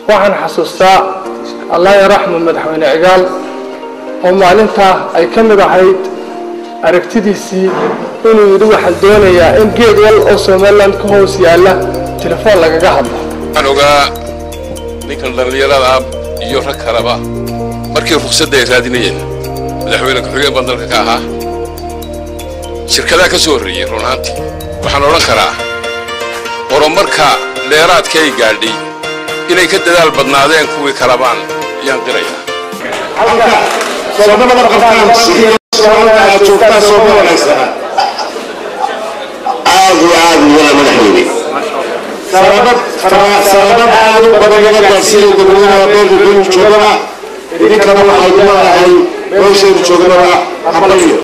waxaan xasuustaa allah yaraxmu madaxweyne cigaal oo maalintaa ay ka mid ahayd aragtidiisii inuu yidhi waxaan doonayaa in geed wal oo somalilan ka hoos yaalla telefoon lagaga hadlo waxaan ogaa ninkan dhallinyarada ah iyo rag kaleba markii ruqsadda ay raadinayeen madaxweyne ku-xigeen baan dalka ka ahaa shirkadaha ka soo horreeyey run ahaantii waxaan odhan karaa horumarka dheeraadka ay gaadhay inay ka dadaal badnaadeen kuwii kalabaan ayaan qirayaa soomaalida qabtaan soomaalida aad joogtaan sooma wanaagsana aad iyo aad wala madaxweyne sababad sababad aad u badan laga gaarsiinay dadweynaha beelka genu joogana idinkana waxay leedahay meeshaynu joognaba hambalyo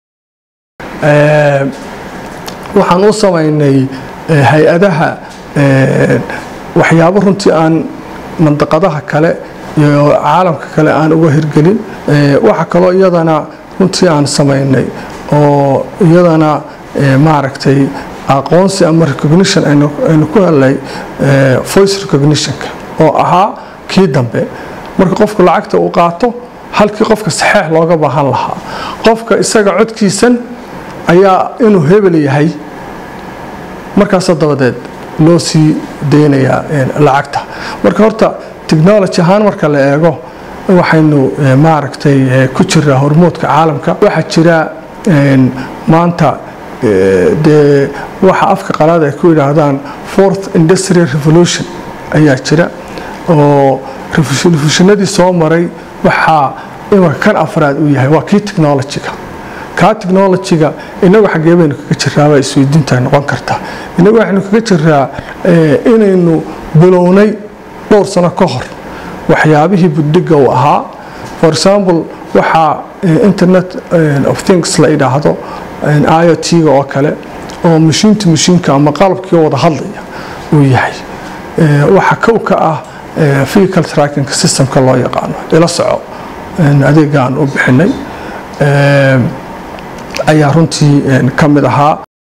waxaan u samaynay hay-adaha waxyaabo runtii aan mandaqadaha kale iyo caalamka kale aan uga hirgelin waxa kaloo iyadana runtii aan samaynay oo iyadana maaragtay aqoonsi ama recognition aynu ku helnay voice recognitionka oo ahaa kii dambe marka qofku lacagta uu qaato halkii qofka saxeex looga baahan lahaa qofka isaga codkiisan ayaa inuu hebel yahay markaasoo dabadeed loo sii daynayaa lacagta marka horta technology ahaan marka la eego waxaynu maaragtay ku jiraa hormoodka caalamka waxaa jira maanta dee waxa afka qalaad ay ku yidhaahdaan fourth industrial revolution ayaa jira oo revolutionadii soo maray waxaa imanka kan afraad uu yahay waa kii technologyga kaa technologyga inagu xaggee baynu kaga jiraabaa isweydiinta noqon karta inagu waxaynu kaga jiraa inaynu bilownay dhowr sano ka hor waxyaabihii budhiga uu ahaa for example waxaa internet of things la idhaahdo iot-ga oo kale oo mashiinta mashiinka ama qalabkii wada hadlaya uu yahay waxa kow ka ah vehicle tracking systemka loo yaqaano ila soco adeegaan u bixinay ayaa runtii ka mid ahaa